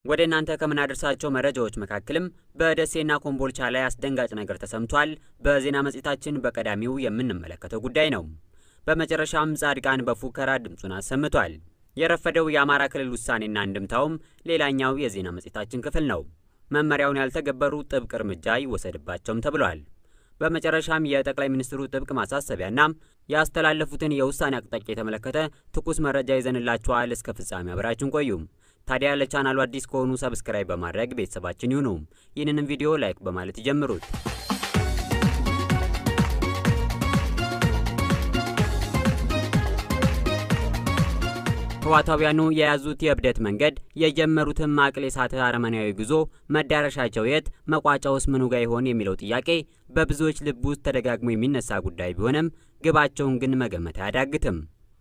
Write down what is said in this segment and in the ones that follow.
ወደ እናንተ ከምናደርሳቸው መረጃዎች መካከልም በደሴና ኮምቦልቻ ላይ አስደንጋጭ ነገር ተሰምቷል። በዜና መጽሔታችን በቀዳሚው የምንመለከተው ጉዳይ ነው። በመጨረሻም ጻድቃን በፉከራ ድምፁን አሰምቷል። የረፈደው የአማራ ክልል ውሳኔና እንድምታውም ሌላኛው የዜና መጽሔታችን ክፍል ነው። መመሪያውን ያልተገበሩ ጥብቅ እርምጃ ይወሰድባቸውም ተብሏል። በመጨረሻም የጠቅላይ ሚኒስትሩ ጥብቅ ማሳሰቢያና ያስተላለፉትን የውሳኔ አቅጣጫ የተመለከተ ትኩስ መረጃ ይዘንላችኋል። እስከ ፍጻሜ አብራችን ቆዩ። ታዲያ ለቻናሉ አዲስ ከሆኑ ሰብስክራይብ በማድረግ ቤተሰባችን ይሁኑ። ይህንንም ቪዲዮ ላይክ በማለት ይጀምሩት። ህዋታውያኑ የያዙት የእብደት መንገድ የጀመሩትን ማቅል የሳተ አረመናዊ ጉዞ መዳረሻቸው የት መቋጫውስ ምኑ ጋ ይሆን የሚለው ጥያቄ በብዙዎች ልብ ውስጥ ተደጋግሞ የሚነሳ ጉዳይ ቢሆንም ግባቸውን ግን መገመት አያዳግትም።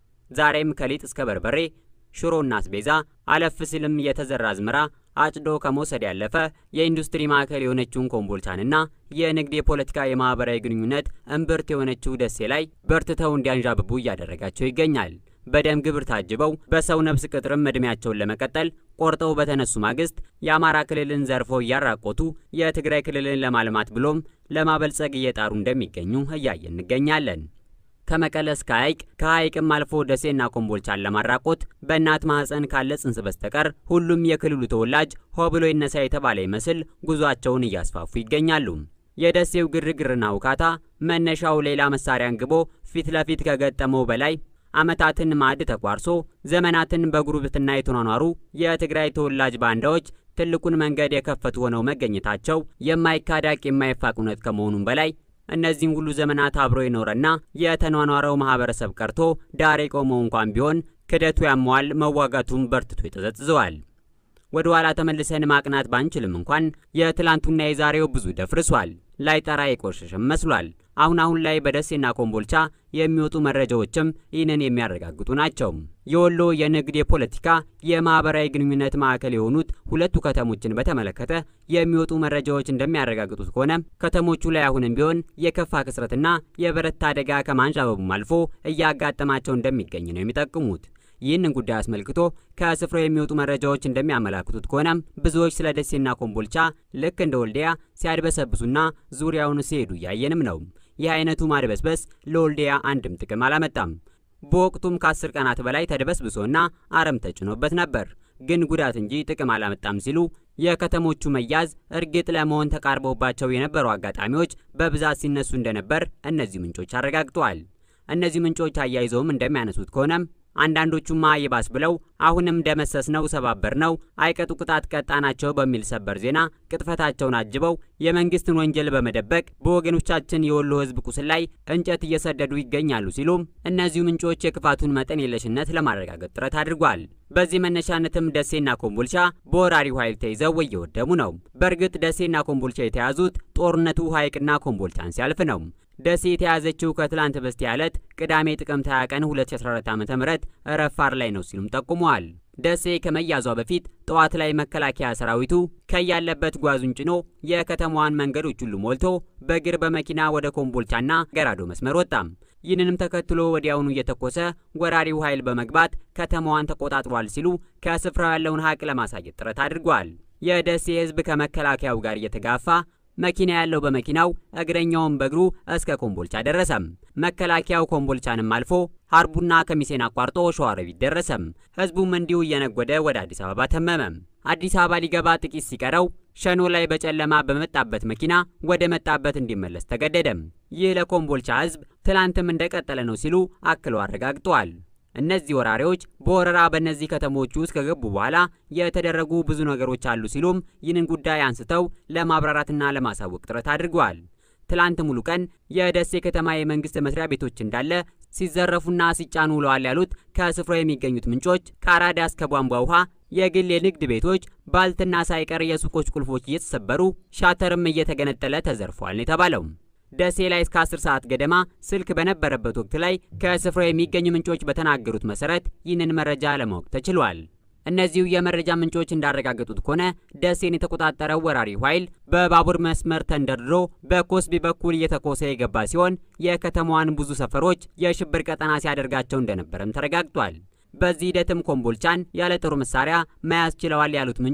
ዛሬም ከሊጥ እስከ በርበሬ፣ ሽሮና አስቤዛ አለፍ ሲልም የተዘራ አዝመራ አጭዶ ከመውሰድ ያለፈ የኢንዱስትሪ ማዕከል የሆነችውን ኮምቦልቻንና የንግድ የፖለቲካ የማህበራዊ ግንኙነት እምብርት የሆነችው ደሴ ላይ በርትተው እንዲያንዣብቡ እያደረጋቸው ይገኛል። በደም ግብር ታጅበው በሰው ነፍስ ቅጥርም ዕድሜያቸውን ለመቀጠል ቆርጠው በተነሱ ማግስት የአማራ ክልልን ዘርፈው እያራቆቱ የትግራይ ክልልን ለማልማት ብሎም ለማበልጸግ እየጣሩ እንደሚገኙ እያየን እንገኛለን። ከመቀለ እስከ ሐይቅ ከሐይቅም አልፎ ደሴና ኮምቦልቻን ለማራቆት በእናት ማህፀን ካለ ጽንስ በስተቀር ሁሉም የክልሉ ተወላጅ ሆ ብሎ ይነሳ የተባለ ይመስል ጉዟቸውን እያስፋፉ ይገኛሉ። የደሴው ግርግርና ውካታ መነሻው ሌላ መሳሪያን ግቦ ፊት ለፊት ከገጠመው በላይ ዓመታትን ማዕድ ተቋርሶ ዘመናትን በጉርብትና የተኗኗሩ የትግራይ ተወላጅ ባንዳዎች ትልቁን መንገድ የከፈቱ ሆነው መገኘታቸው የማይካዳቅ የማይፋቅ እውነት ከመሆኑም በላይ እነዚህም ሁሉ ዘመናት አብሮ የኖረና የተኗኗረው ማህበረሰብ ቀርቶ ዳር የቆመው እንኳን ቢሆን ክደቱ ያመዋል፣ መዋጋቱም በርትቶ ይጠዘጥዘዋል። ወደ ኋላ ተመልሰን ማቅናት ባንችልም እንኳን የትላንቱና የዛሬው ብዙ ደፍርሷል፣ ላይጠራ የቆሸሸም መስሏል። አሁን አሁን ላይ በደሴና ኮምቦልቻ የሚወጡ መረጃዎችም ይህንን የሚያረጋግጡ ናቸው። የወሎ የንግድ የፖለቲካ፣ የማህበራዊ ግንኙነት ማዕከል የሆኑት ሁለቱ ከተሞችን በተመለከተ የሚወጡ መረጃዎች እንደሚያረጋግጡት ከሆነ ከተሞቹ ላይ አሁንም ቢሆን የከፋ ክስረትና የበረታ አደጋ ከማንዣበቡም አልፎ እያጋጠማቸው እንደሚገኝ ነው የሚጠቅሙት። ይህንን ጉዳይ አስመልክቶ ከስፍራው የሚወጡ መረጃዎች እንደሚያመላክቱት ከሆነም ብዙዎች ስለ ደሴና ኮምቦልቻ ልክ እንደ ወልዲያ ሲያድበሰብሱና ዙሪያውን ሲሄዱ እያየንም ነው። ይህ አይነቱ ማድበስበስ ለወልዲያ አንድም ጥቅም አላመጣም። በወቅቱም ከአስር ቀናት በላይ ተድበስብሶና አረም ተጭኖበት ነበር፣ ግን ጉዳት እንጂ ጥቅም አላመጣም ሲሉ የከተሞቹ መያዝ እርግጥ ለመሆን ተቃርበውባቸው የነበሩ አጋጣሚዎች በብዛት ሲነሱ እንደነበር እነዚህ ምንጮች አረጋግጠዋል። እነዚህ ምንጮች አያይዘውም እንደሚያነሱት ከሆነም አንዳንዶቹማ ይባስ ብለው አሁንም ደመሰስ ነው ሰባበር ነው አይቀጡ ቅጣት ቀጣናቸው በሚል ሰበር ዜና ቅጥፈታቸውን አጅበው የመንግስትን ወንጀል በመደበቅ በወገኖቻችን የወሎ ሕዝብ ቁስል ላይ እንጨት እየሰደዱ ይገኛሉ ሲሉም እነዚሁ ምንጮች የክፋቱን መጠን የለሽነት ለማረጋገጥ ጥረት አድርጓል። በዚህ መነሻነትም ደሴና ኮምቦልቻ በወራሪው ኃይል ተይዘው እየወደሙ ነው። በእርግጥ ደሴና ኮምቦልቻ የተያዙት ጦርነቱ ሐይቅና ኮምቦልቻን ሲያልፍ ነው። ደሴ የተያዘችው ከትላንት በስቲያ ዕለት ቅዳሜ ጥቅምት 20 ቀን 2014 ዓ.ም ረፋር ላይ ነው ሲሉም ጠቁመዋል። ደሴ ከመያዟ በፊት ጠዋት ላይ መከላከያ ሰራዊቱ ከያለበት ጓዙን ጭኖ የከተማዋን መንገዶች ሁሉ ሞልቶ በእግር በመኪና ወደ ኮምቦልቻና ገራዶ መስመር ወጣም። ይህንንም ተከትሎ ወዲያውኑ እየተኮሰ ወራሪው ኃይል በመግባት ከተማዋን ተቆጣጥሯል ሲሉ ከስፍራው ያለውን ሀቅ ለማሳየት ጥረት አድርጓል። የደሴ ሕዝብ ከመከላከያው ጋር እየተጋፋ መኪና ያለው በመኪናው እግረኛውን በእግሩ እስከ ኮምቦልቻ ደረሰም። መከላከያው ኮምቦልቻንም አልፎ ሀርቡና ከሚሴን አቋርጦ ሸዋሮቢት ደረሰም። ህዝቡም እንዲሁ እየነጎደ ወደ አዲስ አበባ ተመመም። አዲስ አበባ ሊገባ ጥቂት ሲቀረው ሸኖ ላይ በጨለማ በመጣበት መኪና ወደ መጣበት እንዲመለስ ተገደደም። ይህ ለኮምቦልቻ ህዝብ ትላንትም እንደቀጠለ ነው ሲሉ አክለው አረጋግጠዋል። እነዚህ ወራሪዎች በወረራ በእነዚህ ከተሞች ውስጥ ከገቡ በኋላ የተደረጉ ብዙ ነገሮች አሉ ሲሉም ይህንን ጉዳይ አንስተው ለማብራራትና ለማሳወቅ ጥረት አድርገዋል። ትላንት ሙሉ ቀን የደሴ ከተማ የመንግስት መስሪያ ቤቶች እንዳለ ሲዘረፉና ሲጫኑ ውለዋል ያሉት ከስፍራው የሚገኙት ምንጮች ከአራዳ እስከ ቧንቧ ውሃ የግል የንግድ ቤቶች ባልትና ሳይቀር የሱቆች ቁልፎች እየተሰበሩ ሻተርም እየተገነጠለ ተዘርፏል ነው የተባለው። ደሴ ላይ እስከ 10 ሰዓት ገደማ ስልክ በነበረበት ወቅት ላይ ከስፍራው የሚገኙ ምንጮች በተናገሩት መሰረት ይህንን መረጃ ለማወቅ ተችሏል። እነዚሁ የመረጃ ምንጮች እንዳረጋገጡት ከሆነ ደሴን የተቆጣጠረው ወራሪው ኃይል በባቡር መስመር ተንደርድሮ በኮስቢ በኩል እየተኮሰ የገባ ሲሆን የከተማዋን ብዙ ሰፈሮች የሽብር ቀጠና ሲያደርጋቸው እንደነበረም ተረጋግጧል። በዚህ ሂደትም ኮምቦልቻን ያለ ጦር መሳሪያ መያዝ ችለዋል ያሉት ምንጮች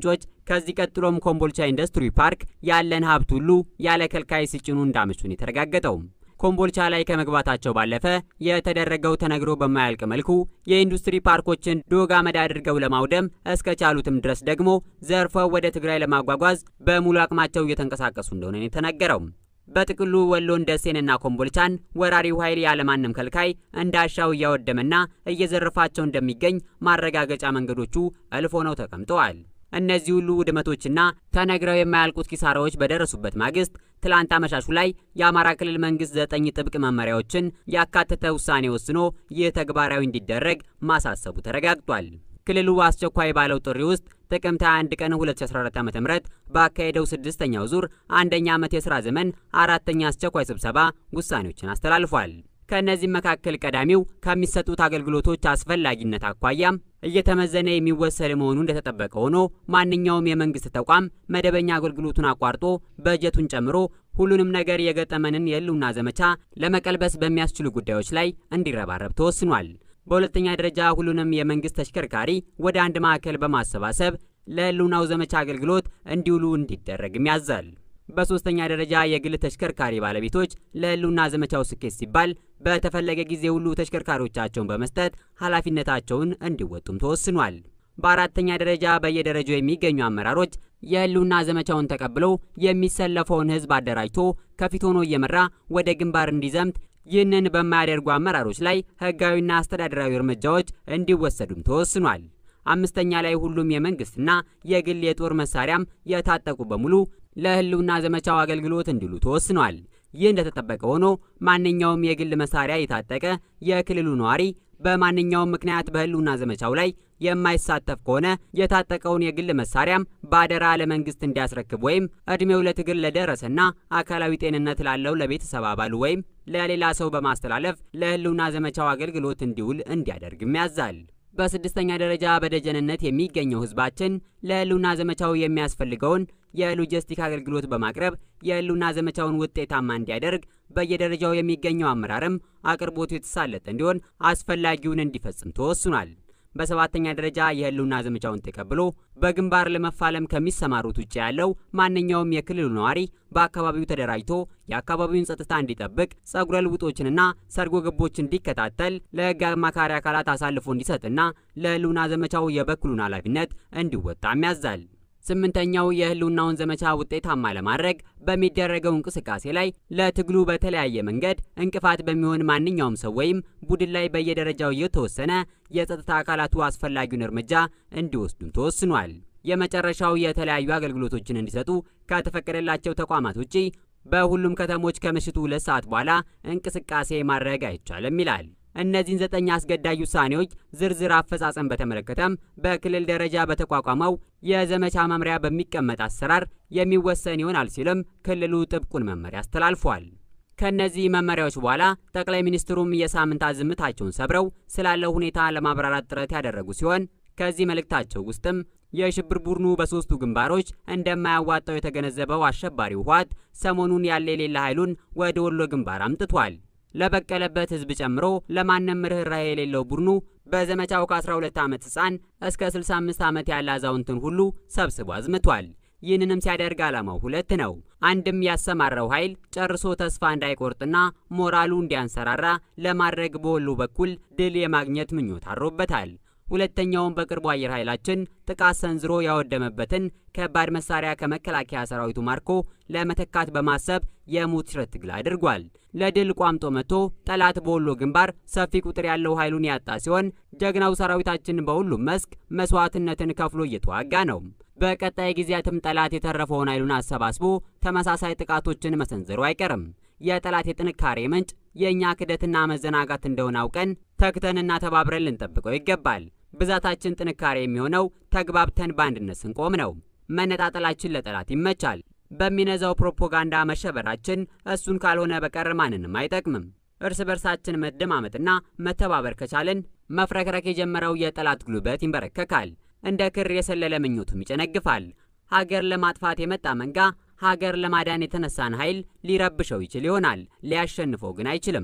ከዚህ ቀጥሎም ኮምቦልቻ ኢንዱስትሪ ፓርክ ያለን ሀብት ሁሉ ያለ ከልካይ ሲጭኑ እንዳመቹን የተረጋገጠው ኮምቦልቻ ላይ ከመግባታቸው ባለፈ የተደረገው ተነግሮ በማያልቅ መልኩ የኢንዱስትሪ ፓርኮችን ዶግ አመድ አድርገው ለማውደም እስከ ቻሉትም ድረስ ደግሞ ዘርፈው ወደ ትግራይ ለማጓጓዝ በሙሉ አቅማቸው እየተንቀሳቀሱ እንደሆነ የተነገረው። በጥቅሉ ወሎን፣ ደሴንና ኮምቦልቻን ወራሪው ኃይል ያለማንም ከልካይ እንዳሻው እያወደመና እየዘረፋቸው እንደሚገኝ ማረጋገጫ መንገዶቹ እልፍ ሆነው ተቀምጠዋል። እነዚህ ሁሉ ውድመቶችና ተነግረው የማያልቁት ኪሳራዎች በደረሱበት ማግስት ትላንት አመሻሹ ላይ የአማራ ክልል መንግስት ዘጠኝ ጥብቅ መመሪያዎችን ያካተተ ውሳኔ ወስኖ ይህ ተግባራዊ እንዲደረግ ማሳሰቡ ተረጋግጧል። ክልሉ አስቸኳይ ባለው ጥሪ ውስጥ ጥቅምት 21 ቀን 2014 ዓ.ም ባካሄደው ስድስተኛው ዙር አንደኛ ዓመት የሥራ ዘመን አራተኛ አስቸኳይ ስብሰባ ውሳኔዎችን አስተላልፏል። ከእነዚህም መካከል ቀዳሚው ከሚሰጡት አገልግሎቶች አስፈላጊነት አኳያም እየተመዘነ የሚወሰድ መሆኑ እንደተጠበቀ ሆኖ ማንኛውም የመንግስት ተቋም መደበኛ አገልግሎቱን አቋርጦ በጀቱን ጨምሮ ሁሉንም ነገር የገጠመንን የህልውና ዘመቻ ለመቀልበስ በሚያስችሉ ጉዳዮች ላይ እንዲረባረብ ተወስኗል። በሁለተኛ ደረጃ ሁሉንም የመንግስት ተሽከርካሪ ወደ አንድ ማዕከል በማሰባሰብ ለህልውናው ዘመቻ አገልግሎት እንዲውሉ እንዲደረግም ያዛል። በሶስተኛ ደረጃ የግል ተሽከርካሪ ባለቤቶች ለህልውና ዘመቻው ስኬት ሲባል በተፈለገ ጊዜ ሁሉ ተሽከርካሪዎቻቸውን በመስጠት ኃላፊነታቸውን እንዲወጡም ተወስኗል። በአራተኛ ደረጃ በየደረጃው የሚገኙ አመራሮች የህልውና ዘመቻውን ተቀብለው የሚሰለፈውን ህዝብ አደራጅቶ ከፊት ሆኖ እየመራ ወደ ግንባር እንዲዘምት ይህንን በማያደርጉ አመራሮች ላይ ህጋዊና አስተዳደራዊ እርምጃዎች እንዲወሰዱም ተወስኗል። አምስተኛ ላይ ሁሉም የመንግስትና የግል የጦር መሳሪያም የታጠቁ በሙሉ ለህልውና ዘመቻው አገልግሎት እንዲሉ ተወስኗል። ይህ እንደተጠበቀ ሆኖ ማንኛውም የግል መሳሪያ የታጠቀ የክልሉ ነዋሪ በማንኛውም ምክንያት በህልውና ዘመቻው ላይ የማይሳተፍ ከሆነ የታጠቀውን የግል መሳሪያም በአደራ ለመንግስት እንዲያስረክብ ወይም እድሜው ለትግል ለደረሰና አካላዊ ጤንነት ላለው ለቤተሰብ አባሉ ወይም ለሌላ ሰው በማስተላለፍ ለህልውና ዘመቻው አገልግሎት እንዲውል እንዲያደርግም ያዛል። በስድስተኛ ደረጃ በደጀንነት የሚገኘው ህዝባችን ለህልውና ዘመቻው የሚያስፈልገውን የሎጂስቲክ አገልግሎት በማቅረብ የህልውና ዘመቻውን ውጤታማ እንዲያደርግ በየደረጃው የሚገኘው አመራርም አቅርቦቱ የተሳለጠ እንዲሆን አስፈላጊውን እንዲፈጽም ተወስኗል። በሰባተኛ ደረጃ የህልውና ዘመቻውን ተቀብሎ በግንባር ለመፋለም ከሚሰማሩት ውጭ ያለው ማንኛውም የክልሉ ነዋሪ በአካባቢው ተደራጅቶ የአካባቢውን ጸጥታ እንዲጠብቅ፣ ጸጉረ ልውጦችንና ሰርጎ ገቦች እንዲከታተል፣ ለህግ አማካሪ አካላት አሳልፎ እንዲሰጥና ለህልውና ዘመቻው የበኩሉን ኃላፊነት እንዲወጣም ያዛል። ስምንተኛው የህልውናውን ዘመቻ ውጤታማ ለማድረግ በሚደረገው እንቅስቃሴ ላይ ለትግሉ በተለያየ መንገድ እንቅፋት በሚሆን ማንኛውም ሰው ወይም ቡድን ላይ በየደረጃው እየተወሰነ የጸጥታ አካላቱ አስፈላጊውን እርምጃ እንዲወስዱም ተወስኗል። የመጨረሻው የተለያዩ አገልግሎቶችን እንዲሰጡ ከተፈቀደላቸው ተቋማት ውጪ በሁሉም ከተሞች ከምሽቱ ሁለት ሰዓት በኋላ እንቅስቃሴ ማድረግ አይቻልም ይላል። እነዚህን ዘጠኝ አስገዳጅ ውሳኔዎች ዝርዝር አፈጻጸም በተመለከተም በክልል ደረጃ በተቋቋመው የዘመቻ መምሪያ በሚቀመጥ አሰራር የሚወሰን ይሆናል ሲልም ክልሉ ጥብቁን መመሪያ አስተላልፏል። ከእነዚህ መመሪያዎች በኋላ ጠቅላይ ሚኒስትሩም የሳምንታት ዝምታቸውን ሰብረው ስላለው ሁኔታ ለማብራራት ጥረት ያደረጉ ሲሆን ከዚህ መልእክታቸው ውስጥም የሽብር ቡድኑ በሶስቱ ግንባሮች እንደማያዋጣው የተገነዘበው አሸባሪው ህወሓት ሰሞኑን ያለ የሌለ ኃይሉን ወደ ወሎ ግንባር አምጥቷል። ለበቀለበት ህዝብ ጨምሮ ለማንም ርኅራኄ የሌለው ቡድኑ በዘመቻው ከ12 ዓመት ሕፃን እስከ 65 ዓመት ያለ አዛውንትን ሁሉ ሰብስቦ አዝምቷል። ይህንንም ሲያደርግ ዓላማው ሁለት ነው። አንድም ያሰማራው ኃይል ጨርሶ ተስፋ እንዳይቆርጥና ሞራሉ እንዲያንሰራራ ለማድረግ በወሎ በኩል ድል የማግኘት ምኞት አድሮበታል። ሁለተኛውም በቅርቡ አየር ኃይላችን ጥቃት ሰንዝሮ ያወደመበትን ከባድ መሳሪያ ከመከላከያ ሰራዊቱ ማርኮ ለመተካት በማሰብ የሞት ሽረት ትግል አድርጓል። ለድል ቋምጦ መጥቶ ጠላት በወሎ ግንባር ሰፊ ቁጥር ያለው ኃይሉን ያጣ ሲሆን ጀግናው ሰራዊታችን በሁሉም መስክ መስዋዕትነትን ከፍሎ እየተዋጋ ነው። በቀጣይ ጊዜያትም ጠላት የተረፈውን ኃይሉን አሰባስቦ ተመሳሳይ ጥቃቶችን መሰንዘሩ አይቀርም። የጠላት የጥንካሬ ምንጭ የእኛ ክደትና መዘናጋት እንደሆነ አውቀን ተክተንና ተባብረን ልንጠብቀው ይገባል። ብዛታችን ጥንካሬ የሚሆነው ተግባብተን በአንድነት ስንቆም ነው። መነጣጠላችን ለጠላት ይመቻል። በሚነዛው ፕሮፓጋንዳ መሸበራችን እሱን ካልሆነ በቀር ማንንም አይጠቅምም። እርስ በርሳችን መደማመጥና መተባበር ከቻልን መፍረክረክ የጀመረው የጠላት ጉልበት ይንበረከካል። እንደ ክር የሰለለ ምኞቱም ይጨነግፋል። ሀገር ለማጥፋት የመጣ መንጋ ሀገር ለማዳን የተነሳን ኃይል ሊረብሸው ይችል ይሆናል፣ ሊያሸንፈው ግን አይችልም።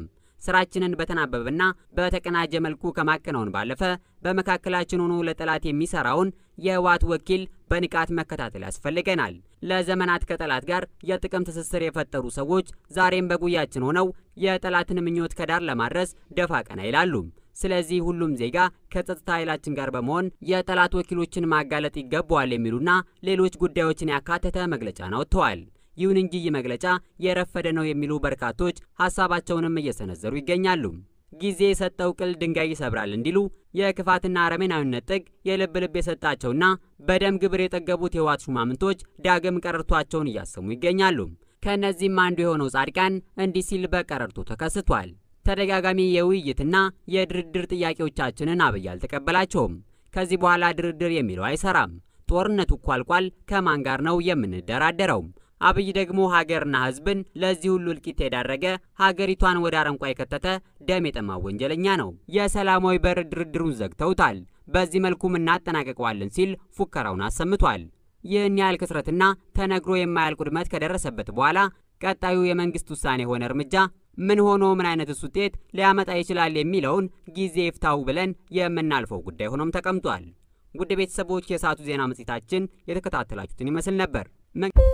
ስራችንን በተናበበና በተቀናጀ መልኩ ከማከናወን ባለፈ በመካከላችን ሆኖ ለጠላት የሚሰራውን የህወሓት ወኪል በንቃት መከታተል ያስፈልገናል። ለዘመናት ከጠላት ጋር የጥቅም ትስስር የፈጠሩ ሰዎች ዛሬም በጉያችን ሆነው የጠላትን ምኞት ከዳር ለማድረስ ደፋ ቀና ይላሉ። ስለዚህ ሁሉም ዜጋ ከጸጥታ ኃይላችን ጋር በመሆን የጠላት ወኪሎችን ማጋለጥ ይገባዋል የሚሉና ሌሎች ጉዳዮችን ያካተተ መግለጫን አውጥተዋል። ይሁን እንጂ ይህ መግለጫ የረፈደ ነው የሚሉ በርካቶች ሀሳባቸውንም እየሰነዘሩ ይገኛሉ። ጊዜ የሰጠው ቅል ድንጋይ ይሰብራል እንዲሉ የክፋትና አረመኔያዊነት ጥግ የልብ ልብ የሰጣቸውና በደም ግብር የጠገቡት የህወሓት ሹማምንቶች ዳግም ቀረርቷቸውን እያሰሙ ይገኛሉ። ከእነዚህም አንዱ የሆነው ጻድቃን እንዲህ ሲል በቀረርቶ ተከስቷል። ተደጋጋሚ የውይይትና የድርድር ጥያቄዎቻችንን አብይ አልተቀበላቸውም። ከዚህ በኋላ ድርድር የሚለው አይሰራም። ጦርነቱ እኮ አልቋል። ከማን ጋር ነው የምንደራደረው? አብይ ደግሞ ሀገርና ህዝብን ለዚህ ሁሉ እልቂት የዳረገ ሀገሪቷን ወደ አረንቋ የከተተ ደም የጠማው ወንጀለኛ ነው። የሰላማዊ በር ድርድሩን ዘግተውታል። በዚህ መልኩም እናጠናቀቀዋለን ሲል ፉከራውን አሰምቷል። ይህን ያህል ክስረትና ተነግሮ የማያልቅ ውድመት ከደረሰበት በኋላ ቀጣዩ የመንግስት ውሳኔ የሆነ እርምጃ ምን ሆኖ ምን አይነትስ ውጤት ሊያመጣ ይችላል የሚለውን ጊዜ ይፍታው ብለን የምናልፈው ጉዳይ ሆኖም ተቀምጧል። ውድ ቤተሰቦች የሰዓቱ ዜና መጽሔታችን የተከታተላችሁትን ይመስል ነበር።